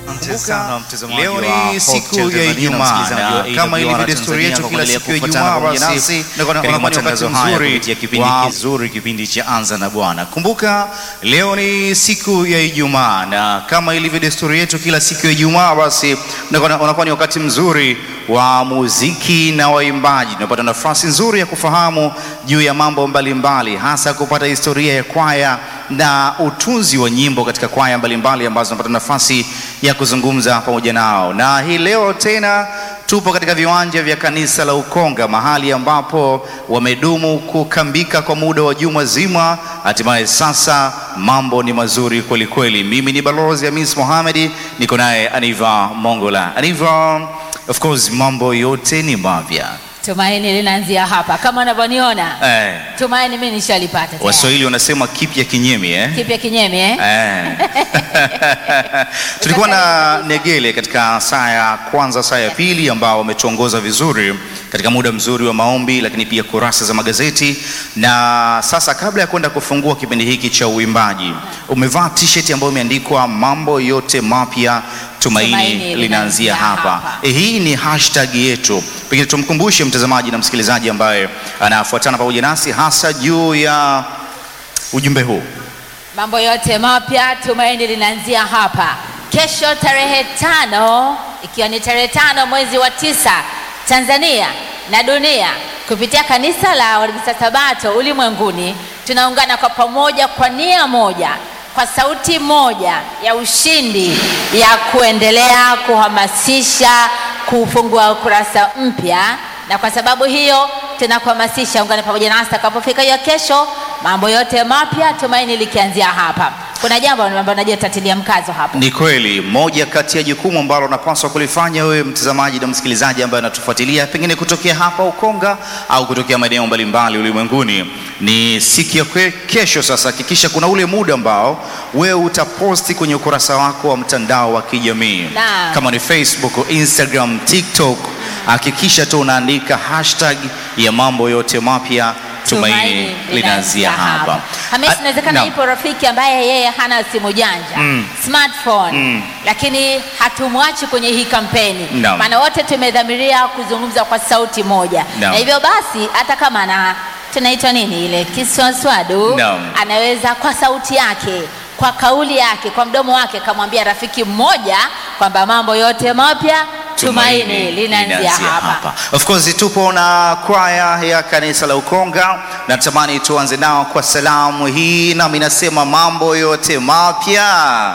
Asante sana mtazamaji Leo wa ni Hope siku Channel ya Tanzania na Ijumaa msikilizaji wa na kama ilivyo AWR desturi yetu Tanzania kila kwa siku ya kufuatana Ijumaa pamoja basi nasi na kwa- katika kwa matangazo wakati haya mzuri kupitia kipindi wa- kizuri, kipindi cha Anza na Bwana. Kumbuka leo ni siku ya Ijumaa na kama ilivyo desturi yetu kila siku ya Ijumaa, basi unakuwa unakuwa ni wakati mzuri wa muziki na waimbaji. Tunapata nafasi nzuri ya kufahamu juu ya mambo mbalimbali mbali, hasa kupata historia ya kwaya na utunzi wa nyimbo katika kwaya mbalimbali ambazo tunapata nafasi ya kuzungumza pamoja nao, na hii leo tena tupo katika viwanja vya kanisa la Ukonga, mahali ambapo wamedumu kukambika kwa muda wa juma zima. Hatimaye sasa mambo ni mazuri kweli kweli. Mimi ni balozi Hamis Mohamed, niko naye Aniva Mongola. Aniva, of course mambo yote ni mapya Tumaini linaanzia hapa kama unavyoniona. eh. Tumaini mimi nishalipata tayari. Waswahili wanasema kipya kinyemi eh? Kipya kinyemi eh? Eh. Tulikuwa na Negele katika saa ya kwanza, saa ya pili, ambao wametuongoza vizuri katika muda mzuri wa maombi, lakini pia kurasa za magazeti. Na sasa kabla ya kwenda kufungua kipindi hiki cha uimbaji, umevaa t-shirt ambayo imeandikwa mambo yote mapya tumaini, Tumaini linaanzia linaanzia hapa. hapa. Eh, hii ni hashtag yetu, pengine tumkumbushe mtazamaji na msikilizaji ambaye anafuatana pamoja nasi hasa juu ya ujumbe huu. Mambo yote mapya tumaini linaanzia hapa. Kesho tarehe tano, ikiwa ni tarehe tano mwezi wa tisa, Tanzania na dunia kupitia kanisa la Waadventista Sabato ulimwenguni tunaungana kwa pamoja kwa nia moja, kwa sauti moja ya ushindi ya kuendelea kuhamasisha kufungua ukurasa mpya, na kwa sababu hiyo tunakuhamasisha ungane pamoja nasi takapofika hiyo kesho, mambo yote mapya tumaini likianzia hapa. Kuna jambo ambalo najua tatilia mkazo hapo. Ni kweli, moja kati ya jukumu ambalo unapaswa kulifanya wewe mtazamaji na msikilizaji ambaye anatufuatilia pengine kutokea hapa Ukonga au kutokea maeneo mbalimbali ulimwenguni ni siku ya kwe- kesho. Sasa hakikisha kuna ule muda ambao wewe utaposti kwenye ukurasa wako wa mtandao wa kijamii Naam. kama ni Facebook, Instagram, TikTok, hakikisha tu unaandika hashtag ya mambo yote mapya tumaini linaanzia hapa. Hamisi, Ah, inawezekana naam. ipo rafiki ambaye yeye hana simu janja Mm. smartphone Mm. lakini hatumwachi kwenye hii kampeni Naam. maana wote tumedhamiria kuzungumza kwa sauti moja Naam. na hivyo basi hata kama ana tunaitwa nini ile kiswaswadu Naam. anaweza kwa sauti yake kwa kauli yake kwa mdomo wake kamwambia rafiki mmoja kwamba mambo yote mapya tumaini linaanzia hapa. Of course tupo na kwaya ya kanisa la Ukonga, natamani tuanze nao kwa salamu hii, nami nasema mambo yote mapya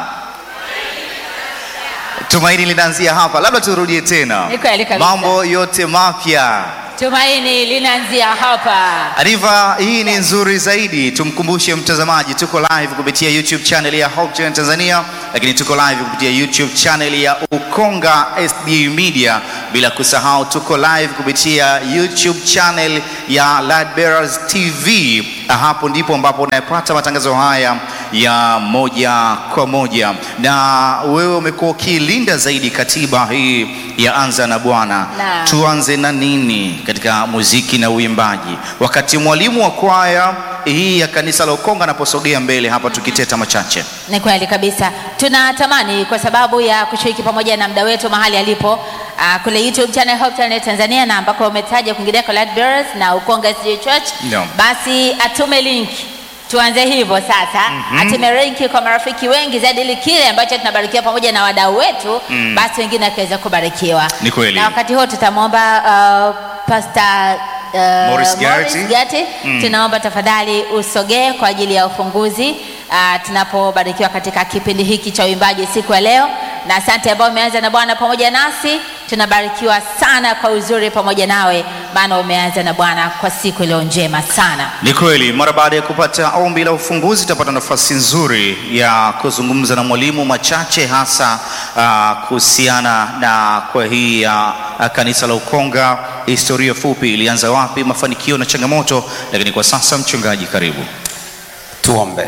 tumaini linaanzia hapa. Labda turudie tena, Ni kweli kabisa. mambo yote mapya tumaini linaanzia hapa Arifa hii ni nzuri zaidi. Tumkumbushe mtazamaji, tuko live kupitia YouTube channel ya Hope Channel Tanzania, lakini tuko live kupitia YouTube channel ya Ukonga SDA Media, bila kusahau tuko live kupitia YouTube channel ya Ladbearers TV. Hapo ndipo ambapo unayapata matangazo haya ya moja kwa moja, na wewe umekuwa ukilinda zaidi katiba hii ya Anza na Bwana. Naam. Tuanze na nini katika muziki na uimbaji, wakati mwalimu wa kwaya hii ya kanisa la Ukonga anaposogea mbele hapa, tukiteta machache. Ni kweli kabisa, tunatamani kwa sababu ya kushiriki pamoja na mda wetu mahali alipo uh, kule YouTube channel Hope Channel Tanzania na ambako umetaja kwingineko Ladbearers na Ukonga SDA Church Naam. basi atume link tuanze hivyo sasa atume link kwa marafiki wengi zaidi ili kile ambacho tunabarikiwa pamoja na wadau wetu basi wengine akiweza kubarikiwa Ni kweli. na wakati huo tutamwomba uh, Pastor uh, Morris Gati. Gati, tunaomba tafadhali usogee kwa ajili ya ufunguzi uh, tunapobarikiwa katika kipindi hiki cha uimbaji siku ya leo, na asante ambao umeanza na Bwana pamoja nasi. Tunabarikiwa sana kwa uzuri pamoja nawe, maana umeanza na Bwana kwa siku iliyo njema sana. Ni kweli, mara baada ya kupata ombi la ufunguzi, tutapata nafasi nzuri ya kuzungumza na mwalimu machache, hasa uh, kuhusiana na kwa hii ya uh, kanisa la Ukonga, historia fupi, ilianza wapi, mafanikio na changamoto. Lakini kwa sasa, mchungaji, karibu. Tuombe.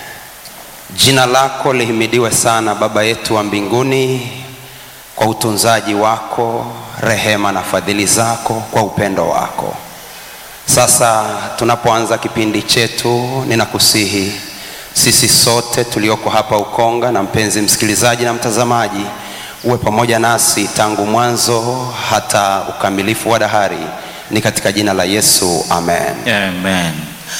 Jina lako lihimidiwe sana Baba yetu wa mbinguni, kwa utunzaji wako, rehema na fadhili zako, kwa upendo wako. Sasa tunapoanza kipindi chetu, ninakusihi sisi sote tulioko hapa Ukonga na mpenzi msikilizaji na mtazamaji, uwe pamoja nasi tangu mwanzo hata ukamilifu wa dahari. Ni katika jina la Yesu, amen. Amen.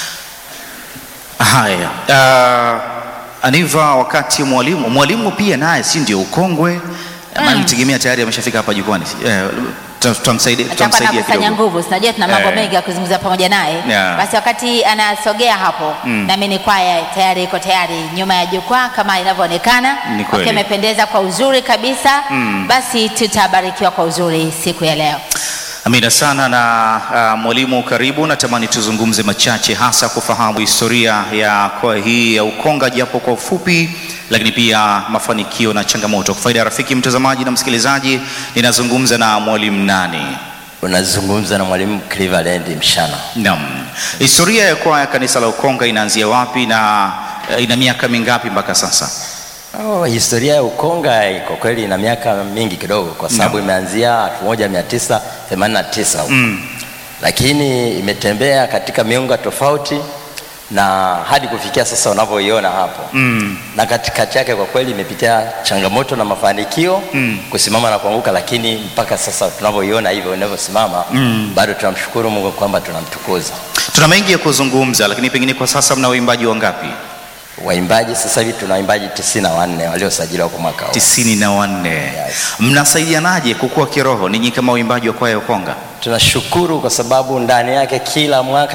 Haya, uh, Aniva, wakati mwalimu mwalimu pia naye si ndio ukongwe mm. Nitegemea tayari ameshafika hapa jukwani eh, tuta- tutamsaidia atakuwa tutamsaidia nakusanya kidogo. nguvu, sinajua tuna mambo Eh. mengi ya kuzungumza pamoja naye. Yeah. Basi wakati anasogea hapo, nami ni kwaya tayari iko tayari nyuma ya jukwaa kama inavyoonekana, Ni kweli. wakiwa amependeza kwa uzuri kabisa. Basi tutabarikiwa kwa uzuri siku ya leo. Amina sana na uh, mwalimu, karibu. Natamani tuzungumze machache, hasa kufahamu historia ya kwaya hii ya Ukonga japo kwa ufupi, lakini pia mafanikio na changamoto. Kwa faida ya rafiki mtazamaji na msikilizaji, ninazungumza na mwalimu nani? Unazungumza na mwalimu Cleveland Mshana. Naam, historia ya kwaya kanisa la Ukonga inaanzia wapi na uh, ina miaka mingapi mpaka sasa? Oh, historia ya Ukonga kwa kweli ina miaka mingi kidogo kwa sababu Naam. imeanzia 1989 mm. lakini imetembea katika miunga tofauti na hadi kufikia sasa unavyoiona hapo mm. na katikati yake kwa kweli imepitia changamoto na mafanikio mm. kusimama na kuanguka, lakini mpaka sasa tunavyoiona hivyo inavyosimama mm. bado tunamshukuru Mungu kwamba tunamtukuza. Tuna mengi ya kuzungumza, lakini pengine kwa sasa mna waimbaji wangapi? Waimbaji sasa hivi tuna waimbaji tisini na wanne waliosajiliwa kwa mwaka huu. tisini na wanne. Yes. Mnasaidianaje kukua kiroho ninyi kama waimbaji wa kwaya ya Ukonga? Tunashukuru kwa sababu ndani yake kila mwaka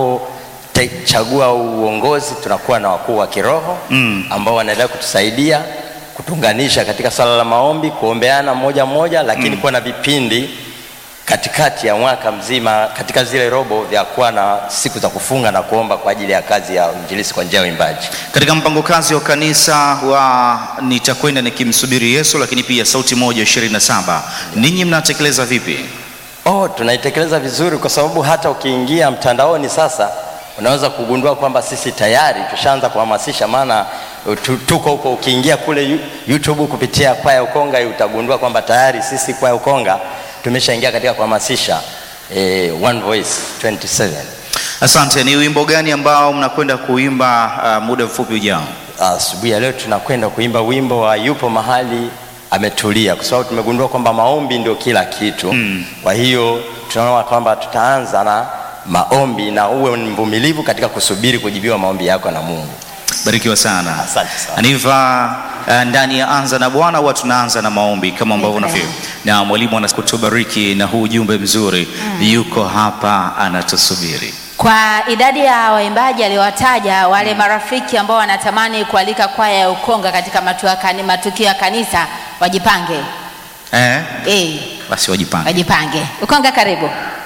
tunapochagua uongozi tunakuwa na wakuu wa kiroho mm. ambao wanaendelea kutusaidia kutunganisha katika swala la maombi, kuombeana mmoja mmoja, lakini mm. kuwa na vipindi katikati ya mwaka mzima katika zile robo vya kuwa na siku za kufunga na kuomba kwa ajili ya kazi ya injilisi kwa njia ya uimbaji. Katika mpango kazi wa kanisa wa nitakwenda nikimsubiri Yesu, lakini pia sauti moja ishirini na saba ninyi mnatekeleza vipi? Oh, tunaitekeleza vizuri kwa sababu hata ukiingia mtandaoni sasa unaweza kugundua kwamba sisi tayari tushaanza kuhamasisha, maana tu- tuko huko. Ukiingia kule Yu- YouTube kupitia kwaya Ukonga utagundua kwamba tayari sisi kwaya Ukonga tumeshaingia katika kuhamasisha eh, One Voice 27. Asante. Ni wimbo gani ambao mnakwenda kuimba uh, muda mfupi ujao? Asubuhi ya leo tunakwenda kuimba wimbo wa yupo mahali ametulia, kwa sababu tumegundua kwamba maombi ndio kila kitu mm. Kwa hiyo tunaona kwamba tutaanza na maombi na uwe mvumilivu katika kusubiri kujibiwa maombi yako na Mungu. Barikiwa sana. Asante sana. Aniva, uh, ndani ya anza na Bwana huwa tunaanza na maombi kama ambavyo Amen. unafahamu, na mwalimu anakutubariki na huu ujumbe mzuri yuko hapa anatusubiri. Kwa idadi ya waimbaji aliyowataja, wale marafiki ambao wanatamani kualika kwaya ya Ukonga katika matua- kani- matukio ya kanisa wajipange, Eh, eh, basi wajipange. wajipange. Ukonga, karibu.